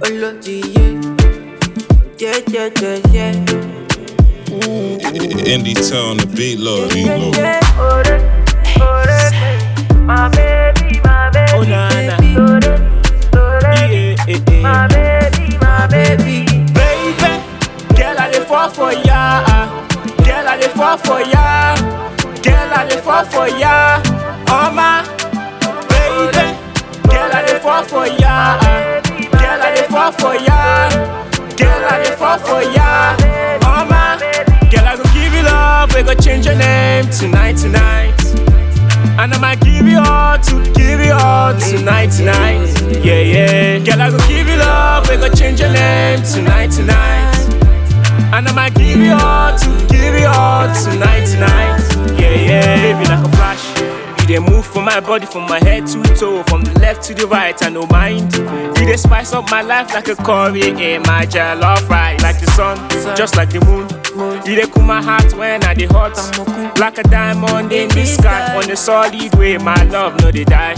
Olodiye. Yeah, yeah, yeah, yeah. Indie tone, the beat low, beat low. My baby, my baby, Oh, na, na. baby. Yeah, yeah, yeah. My baby, my baby. Baby, girl, I dey fall for ya. Girl, I dey fall for ya. Girl, I dey fall for ya. Oh my, baby, girl, I dey fall for ya. Girl, I dey fall for ya. Girl, I dey fall for ya. Oh my, girl, I go give you love. We go change your name tonight, tonight. And I'ma give you all to give you all tonight, tonight. Yeah, yeah. Girl, I go give you love. We go change your name tonight, tonight. And I'ma give you all to give you all tonight, tonight. Yeah, yeah. Baby, like a flash. You dey move from my body, from my head to toe, from the left to the right, I no mind. You dey spice up my life like a curry in my jollof rice. Like the sun, just like the moon. You dey cool my heart when I dey hot. Like a diamond in the sky, on the solid way, my love no dey die.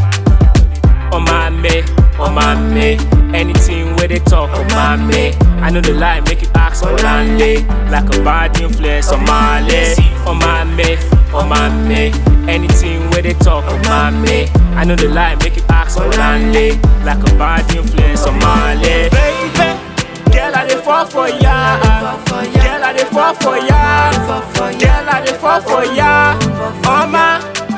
Oh my me, oh my me, anything where they talk, oh my me. I know the lie, make you ask for Lanley, like a bad influence on my leg. Oh my me, oh my me, anything where they talk, oh my me. I know the lie, make you ask for Lanley, like a bad influence on my leg. Baby, girl, I dey fall for ya. Girl, I dey fall for ya. Girl, I dey fall for ya. Oh my,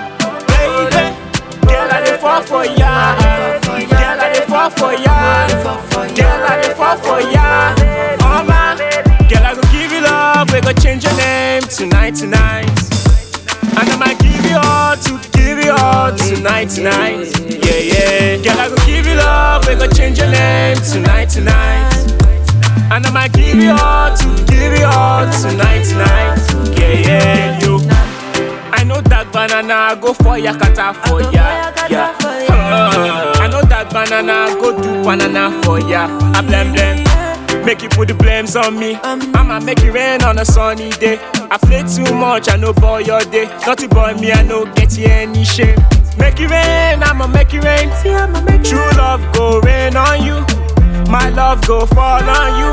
baby. Girl, I dey fall for ya. Girl, I dey fall for ya. Girl, I dey fall for ya. Oh my, girl, I go give you love. We go change your name tonight, tonight. And I'ma give you all to give you all tonight, tonight. Yeah, yeah. Girl, I go give you love. We go change your name tonight, tonight. And I'ma give you all to give you all tonight, tonight. Yeah, yeah, you. I know that banana go for yakata for ya. Yeah. Uh, I know that banana go do banana for ya. I blame blame. Make you put the blames on me. I'ma make it rain on a sunny day. I play too much, I know boy your day. Not to boy me, I know get you any shame. Make it rain, I'ma make it rain. True love go rain on you. My love go fall on you.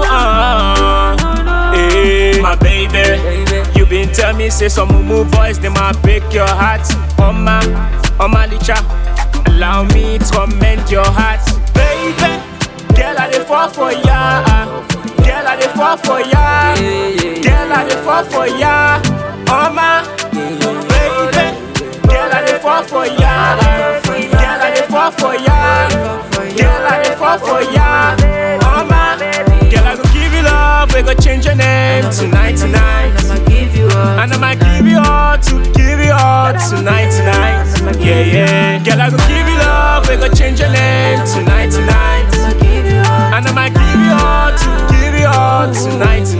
Uh, hey, my baby. You been tell me say some mumu boys they might break your heart. Oh my, oh my licha. Allow me to mend your heart, baby. Girl, I dey fall for ya. Girl, I dey fall for ya. Girl, I dey fall for ya. Oh my, baby. Girl, I dey fall for ya. Girl, I dey fall for ya. Girl, I dey fall for ya. Oh my, girl, I go give you love. We go change your name tonight, tonight. I'ma give you all. And I'ma give you all to give you all tonight, tonight. Yeah, yeah. Girl, I go give you love. We go change your name tonight, tonight. I'ma give you all. And I'ma give you all to give you all tonight,